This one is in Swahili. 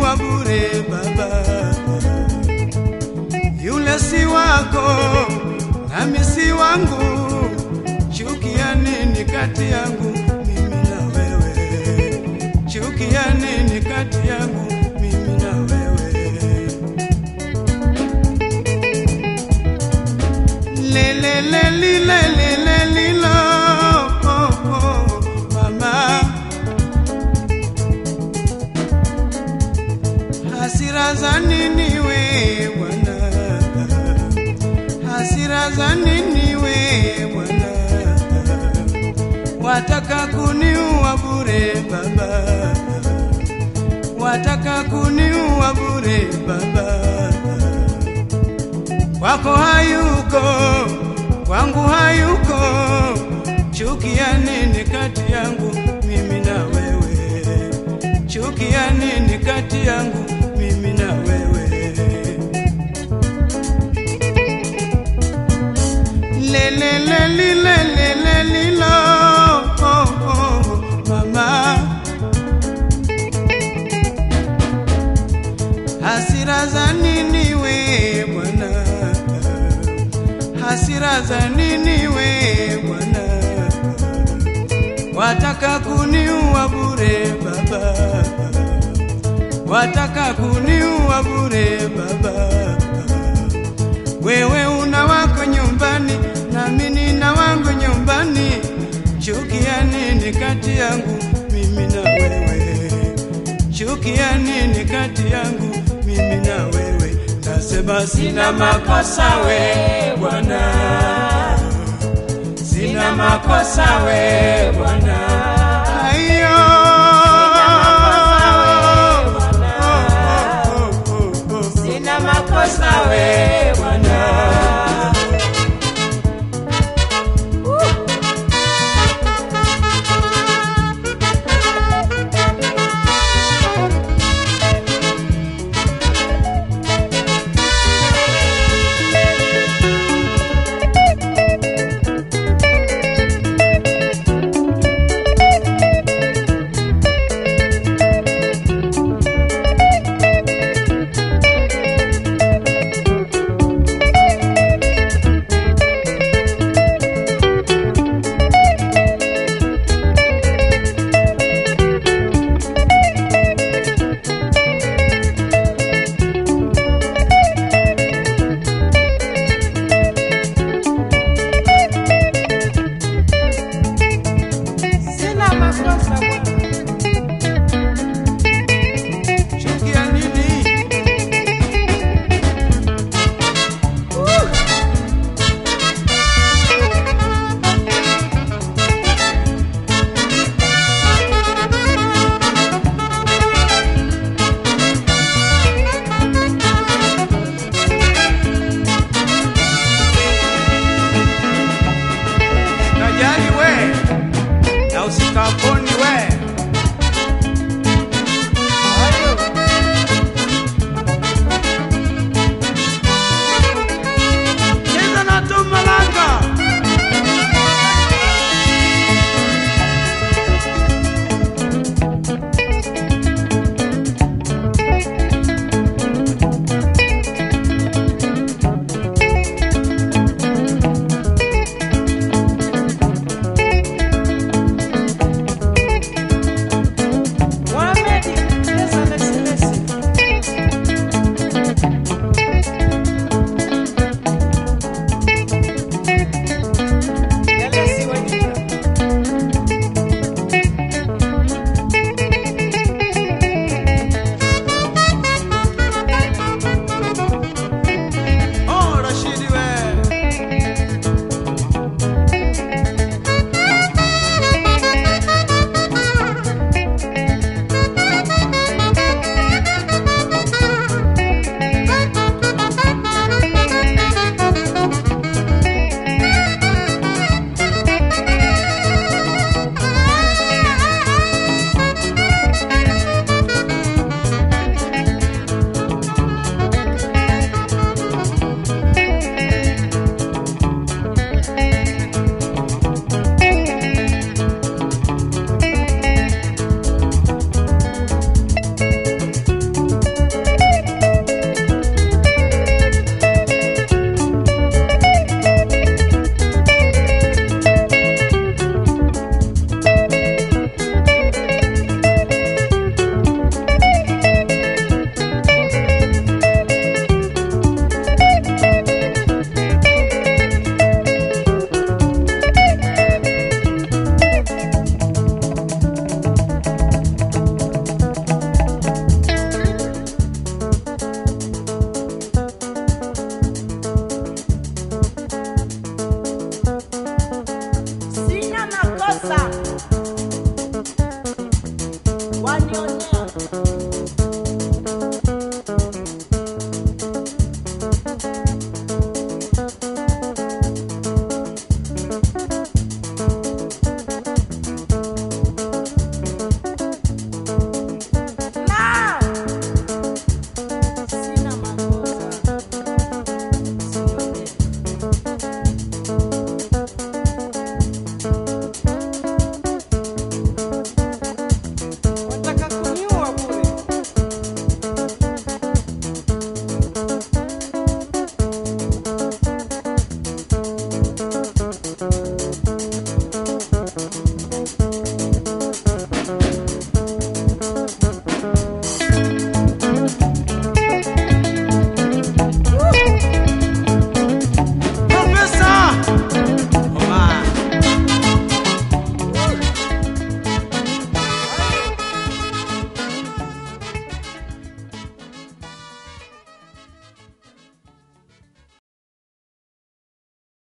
kuniua bure baba yule si wako nami si wangu chukia nini kati yangu mimi na wewe chukia nini kati yangu mimi na wewe lelelelilelelelilo oh, oh, mama hasira za nini we bwana hasira za nini we bwana wataka kuniua bure baba wataka kuniua bure baba kwako hayuko kwangu hayuko chukia nini kati yangu mimi na wewe chukia nini kati yangu mimi na wewe lelelelilelelelilo oh, oh, mama hasira za nini we bwana hasira za nini we bwana wataka kuniua bure baba wataka kuniua bure baba wewe una wako nyumbani nami nina wangu nyumbani chukia nini kati yangu mimi na wewe chukia nini kati yangu mimi na wewe nasema sina makosa we bwana sina makosa we bwana Aiyo. Oh, oh, oh, oh, oh. Sina makosa we Bwana. Sina makosa Bwana. chukia nini Kajali we na usikapo